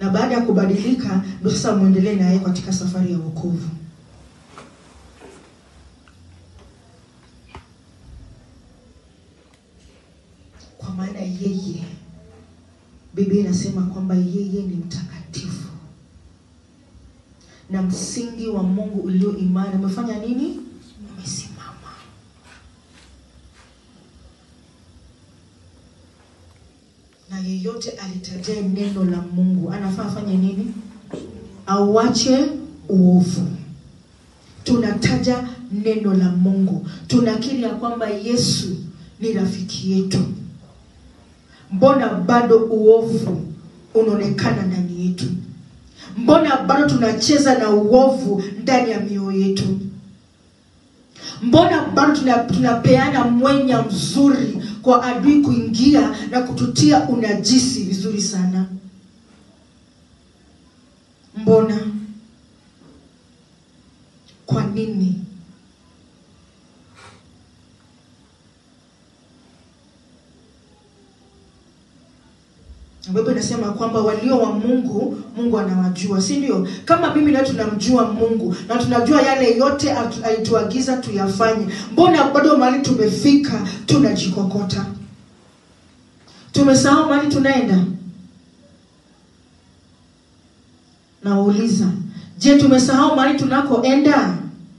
na baada ya kubadilika ndio sasa muendelee naye katika safari ya wokovu. Kwa maana yeye, Biblia inasema kwamba yeye ni mtakatifu na msingi wa Mungu ulio imara umefanya nini? Umesimama. Na yeyote alitajae neno la Mungu anafaa afanye nini? Auache uovu. Tunataja neno la Mungu, tunakiri ya kwamba Yesu ni rafiki yetu. Mbona bado uovu unaonekana ndani yetu? Mbona bado tunacheza na uovu ndani ya mioyo yetu? Mbona bado tuna, tunapeana mwenya mzuri kwa adui kuingia na kututia unajisi vizuri sana? Mbona? Kwa nini? Biblia inasema kwamba walio wa Mungu, Mungu anawajua, si ndio? Kama mimi na tunamjua Mungu na tunajua yale yote atu- alituagiza tuyafanye, mbona bado mahali tumefika tunajikokota? Tumesahau mahali tunaenda? Nawauliza, je, tumesahau mahali tunakoenda?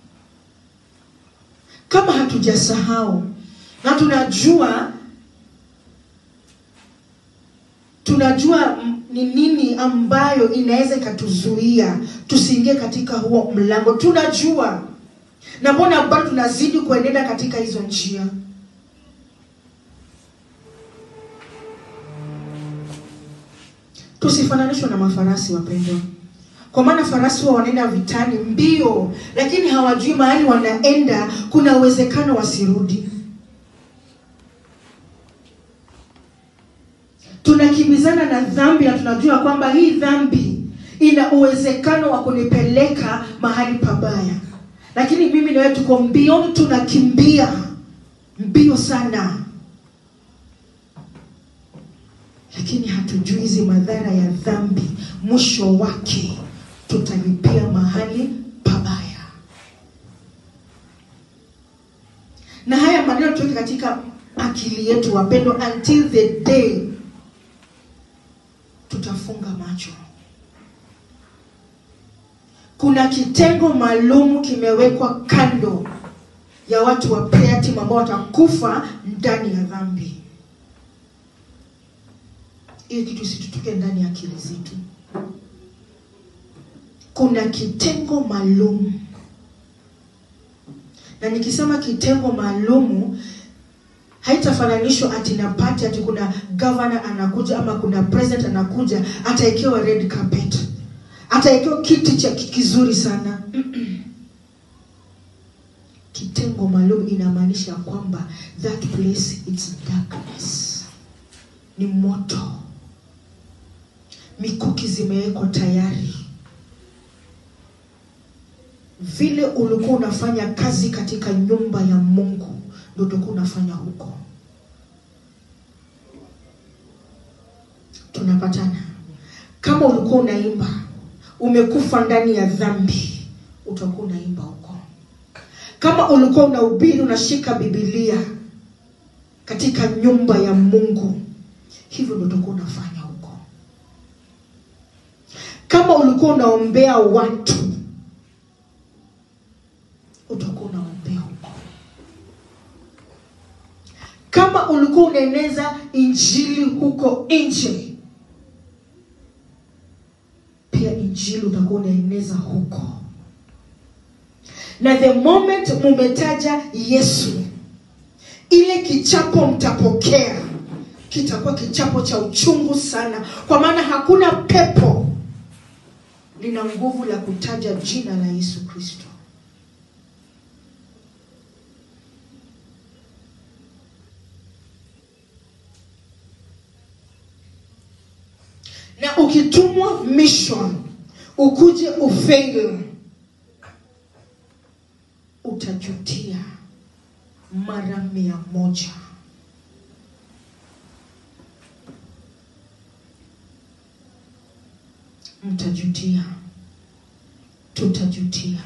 Kama hatujasahau na tunajua tunajua mm, ni nini ambayo inaweza ikatuzuia tusiingie katika huo mlango tunajua na mbona bado tunazidi kuenenda katika hizo njia tusifananishwe na mafarasi wapendwa kwa maana farasi huwa wanaenda vitani mbio lakini hawajui mahali wanaenda kuna uwezekano wasirudi tunakimbizana na dhambi na tunajua kwamba hii dhambi ina uwezekano wa kunipeleka mahali pabaya lakini mimi na wewe tuko mbioni tunakimbia mbio sana lakini hatujui hizi madhara ya dhambi mwisho wake tutalipia mahali pabaya na haya maneno tuweke katika akili yetu wapendwa until the day tutafunga macho kuna kitengo maalum kimewekwa kando ya watu wa prayer team ambao watakufa ndani ya dhambi hiyo kitu isitutoke ndani ya akili zetu kuna kitengo maalum na nikisema kitengo maalumu haitafananishwa ati na pati ati kuna governor anakuja ama kuna president anakuja ataekewa red carpet ataekewa kiti cha kizuri sana kitengo maalum inamaanisha kwamba that place it's darkness ni moto mikuki zimewekwa tayari vile ulikuwa unafanya kazi katika nyumba ya mungu ndio utakuwa unafanya huko tunapatana kama ulikuwa unaimba umekufa ndani ya dhambi utakuwa unaimba huko kama ulikuwa unahubiri unashika bibilia katika nyumba ya mungu hivyo ndio utakuwa unafanya huko kama ulikuwa unaombea watu utakuwa unaombea huko kama ulikuwa unaeneza injili huko nje pia injili utakuwa unaeneza huko na the moment mumetaja yesu ile kichapo mtapokea kitakuwa kichapo cha uchungu sana kwa maana hakuna pepo lina nguvu la kutaja jina la yesu kristo na ukitumwa mission ukuje ufail utajutia mara mia moja mtajutia, tutajutia,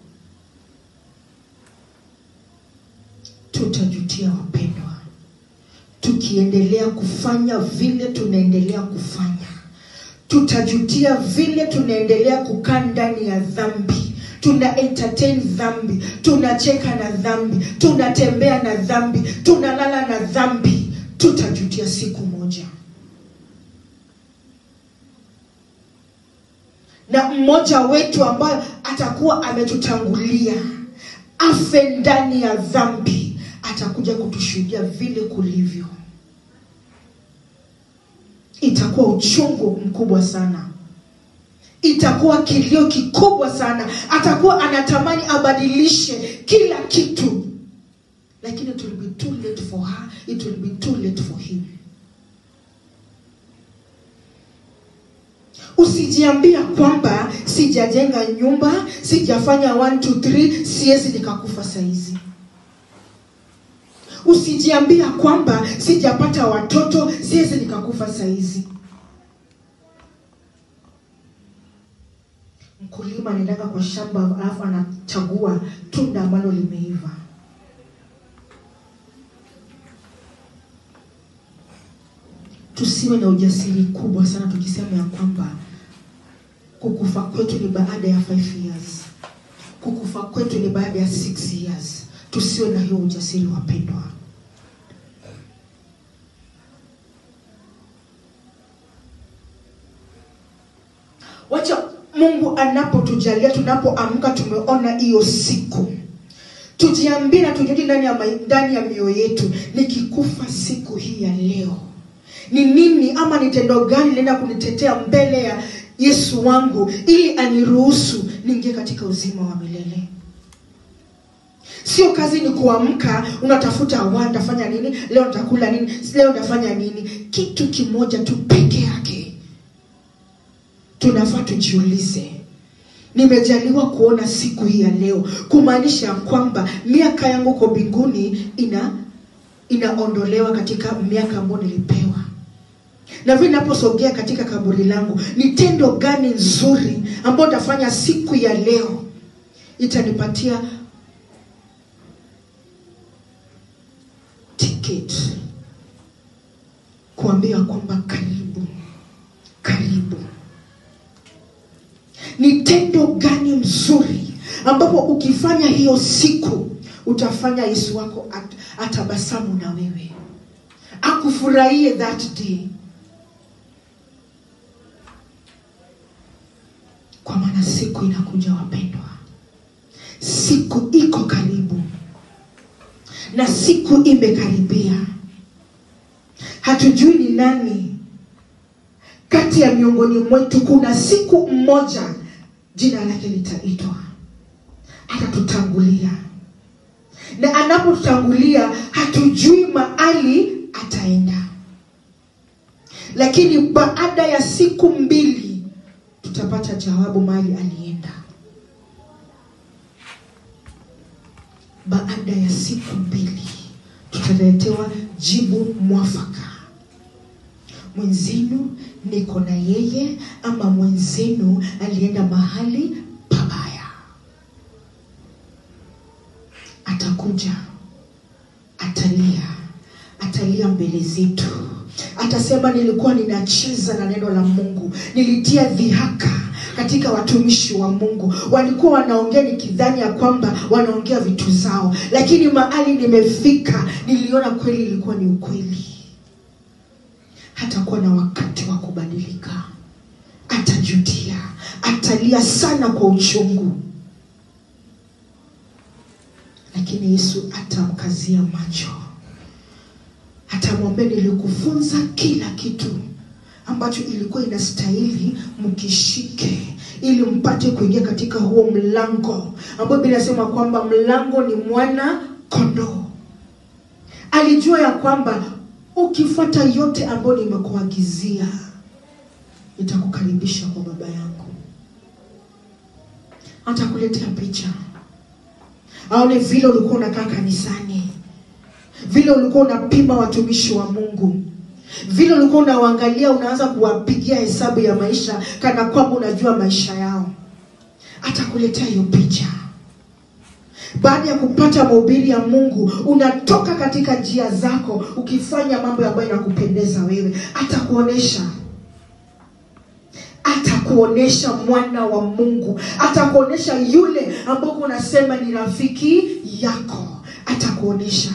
tutajutia wapendwa, tukiendelea kufanya vile tunaendelea kufanya tutajutia vile tunaendelea kukaa ndani ya dhambi tuna entertain dhambi tunacheka na dhambi tunatembea na dhambi tunalala na dhambi tutajutia siku moja na mmoja wetu ambayo atakuwa ametutangulia afe ndani ya dhambi atakuja kutushuhudia vile kulivyo itakuwa uchungu mkubwa sana itakuwa kilio kikubwa sana atakuwa anatamani abadilishe kila kitu lakini it will be too late for her it will be too late for him usijiambia kwamba sijajenga nyumba sijafanya 1 2 3 siwezi nikakufa saizi usijiambia kwamba sijapata watoto siwezi nikakufa saizi mkulima anaendaka kwa shamba alafu anachagua tunda ambalo limeiva tusiwe na ujasiri kubwa sana tukisema ya kwamba kukufa kwetu ni baada ya 5 years kukufa kwetu ni baada ya 6 years tusiwe na hiyo ujasiri wapendwa wacha mungu anapotujalia tunapoamka tumeona hiyo siku tujiambie na tujudi ndani ya, mai- ndani ya mioyo yetu nikikufa siku hii ya leo ni nini ama ni tendo gani linaenda kunitetea mbele ya yesu wangu ili aniruhusu niingie katika uzima wa milele sio kazi ni kuamka unatafuta wa nitafanya nini leo nitakula nini leo nitafanya nini kitu kimoja tu peke yake tunafaa tujiulize nimejaliwa kuona siku hii ya leo kumaanisha ya kwamba miaka yangu kwa mbinguni ina inaondolewa katika miaka ambayo nilipewa na vile naposogea katika kaburi langu ni tendo gani nzuri ambayo nitafanya siku ya leo itanipatia ticket kuambia kwamba karibu karibu ni tendo gani mzuri ambapo ukifanya hiyo siku utafanya yesu wako at, atabasamu na wewe akufurahie that day kwa maana siku inakuja wapendwa siku iko karibu na siku imekaribia hatujui ni nani kati ya miongoni mwetu kuna siku mmoja jina lake litaitwa atatutangulia na anapotutangulia hatujui mahali ataenda lakini baada ya siku mbili tutapata jawabu mahali alienda baada ya siku mbili tutaletewa jibu mwafaka mwenzenu niko na yeye ama mwenzenu alienda mahali pabaya atakuja atalia atalia mbele zetu atasema nilikuwa ninacheza na neno la mungu nilitia dhihaka katika watumishi wa mungu walikuwa wanaongea nikidhani ya kwamba wanaongea vitu zao lakini mahali nimefika niliona kweli ilikuwa ni ukweli hatakuwa na wakati wa kubadilika atajutia atalia sana kwa uchungu lakini yesu atamkazia macho atamwambia nilikufunza kila kitu ambacho ilikuwa inastahili mkishike ili mpate kuingia katika huo mlango ambayo bili nasema kwamba mlango ni mwana kondoo alijua ya kwamba ukifuata yote ambayo nimekuagizia nitakukaribisha kwa baba yangu atakuletea picha aone vile ulikuwa unakaa kanisani vile ulikuwa unapima watumishi wa mungu vile ulikuwa unawaangalia unaanza kuwapigia hesabu ya maisha kana kwamba unajua maisha yao atakuletea hiyo picha baada ya kupata mahubiri ya mungu unatoka katika njia zako ukifanya mambo ambayo inakupendeza wewe atakuonesha atakuonesha mwana wa mungu atakuonesha yule ambao unasema ni rafiki yako atakuonesha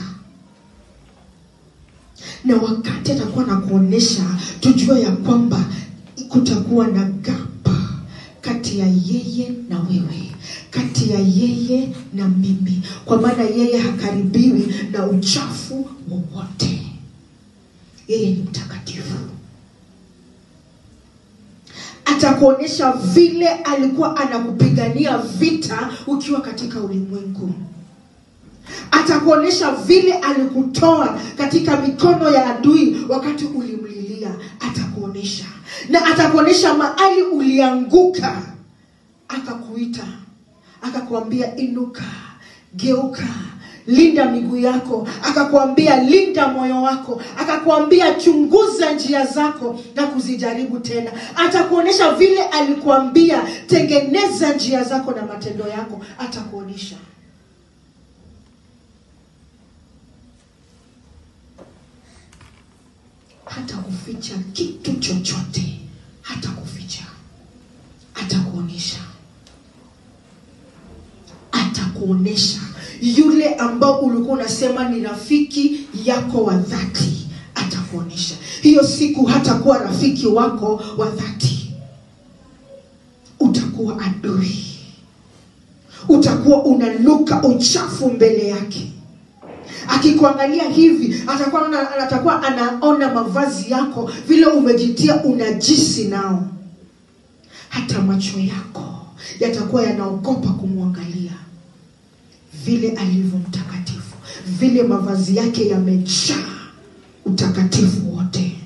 na wakati atakuwa nakuonesha tujue ya kwamba kutakuwa na gapa kati ya yeye na wewe kati ya yeye na mimi kwa maana yeye hakaribiwi na uchafu wowote yeye ni mtakatifu atakuonyesha vile alikuwa anakupigania vita ukiwa katika ulimwengu atakuonyesha vile alikutoa katika mikono ya adui wakati ulimlilia atakuonyesha na atakuonyesha mahali ulianguka akakuita akakuambia inuka geuka linda miguu yako akakuambia linda moyo wako akakuambia chunguza njia zako na kuzijaribu tena atakuonyesha vile alikuambia tengeneza njia zako na matendo yako atakuonyesha hata kuficha kitu chochote hata kuficha atakuonyesha atakuonyesha yule ambao ulikuwa unasema ni rafiki yako wa dhati atakuonyesha hiyo siku hatakuwa rafiki wako wa dhati utakuwa adui utakuwa unanuka uchafu mbele yake akikuangalia hivi atakuwa anaona- atakuwa anaona mavazi yako vile umejitia unajisi nao hata macho yako yatakuwa yanaogopa kumwangalia vile alivyo mtakatifu vile mavazi yake yamejaa utakatifu wote